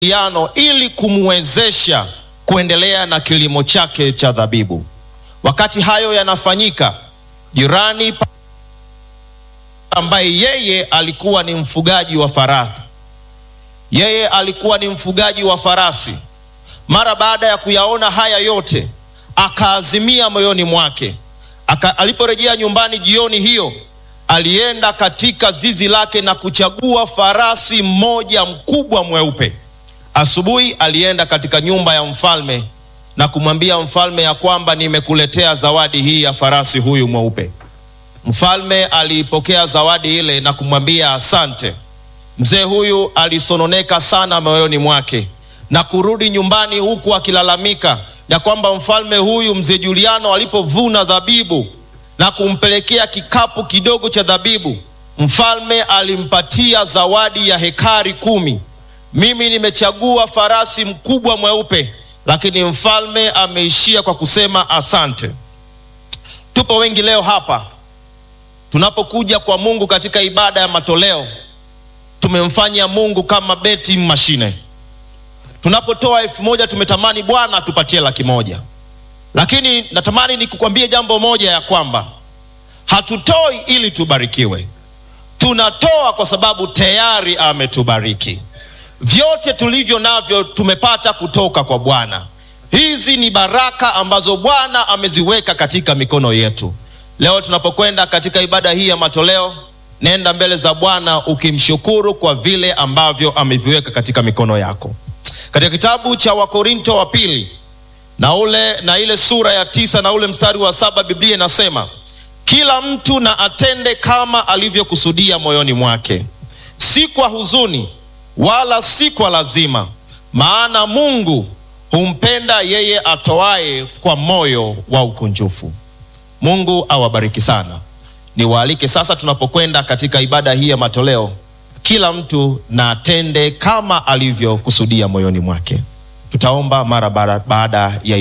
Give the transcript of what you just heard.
yano ili kumwezesha kuendelea na kilimo chake cha dhabibu. Wakati hayo yanafanyika, jirani ambaye yeye alikuwa ni mfugaji wa farasi, yeye alikuwa ni mfugaji wa farasi, mara baada ya kuyaona haya yote akaazimia moyoni mwake aka, aliporejea nyumbani jioni hiyo alienda katika zizi lake na kuchagua farasi mmoja mkubwa mweupe. Asubuhi alienda katika nyumba ya mfalme na kumwambia mfalme ya kwamba nimekuletea zawadi hii ya farasi huyu mweupe. Mfalme aliipokea zawadi ile na kumwambia asante. Mzee huyu alisononeka sana moyoni mwake na kurudi nyumbani huku akilalamika ya kwamba mfalme huyu mzee Juliano alipovuna dhabibu na kumpelekea kikapu kidogo cha dhabibu, mfalme alimpatia zawadi ya hekari kumi. Mimi nimechagua farasi mkubwa mweupe, lakini mfalme ameishia kwa kusema asante. Tupo wengi leo hapa, tunapokuja kwa Mungu katika ibada ya matoleo, tumemfanya Mungu kama beti mashine. Tunapotoa elfu moja tumetamani Bwana atupatie laki moja, lakini natamani nikukwambie jambo moja ya kwamba hatutoi ili tubarikiwe, tunatoa kwa sababu tayari ametubariki. Vyote tulivyo navyo tumepata kutoka kwa Bwana. Hizi ni baraka ambazo Bwana ameziweka katika mikono yetu. Leo tunapokwenda katika ibada hii ya matoleo, nenda mbele za Bwana ukimshukuru kwa vile ambavyo ameviweka katika mikono yako. Katika kitabu cha Wakorinto wa pili na ule na ile sura ya tisa na ule mstari wa saba Biblia inasema kila mtu na atende kama alivyokusudia moyoni mwake, si kwa huzuni wala si kwa lazima, maana Mungu humpenda yeye atoaye kwa moyo wa ukunjufu. Mungu awabariki sana. Niwaalike sasa, tunapokwenda katika ibada hii ya matoleo, kila mtu na atende kama alivyokusudia moyoni mwake. Tutaomba mara baada ya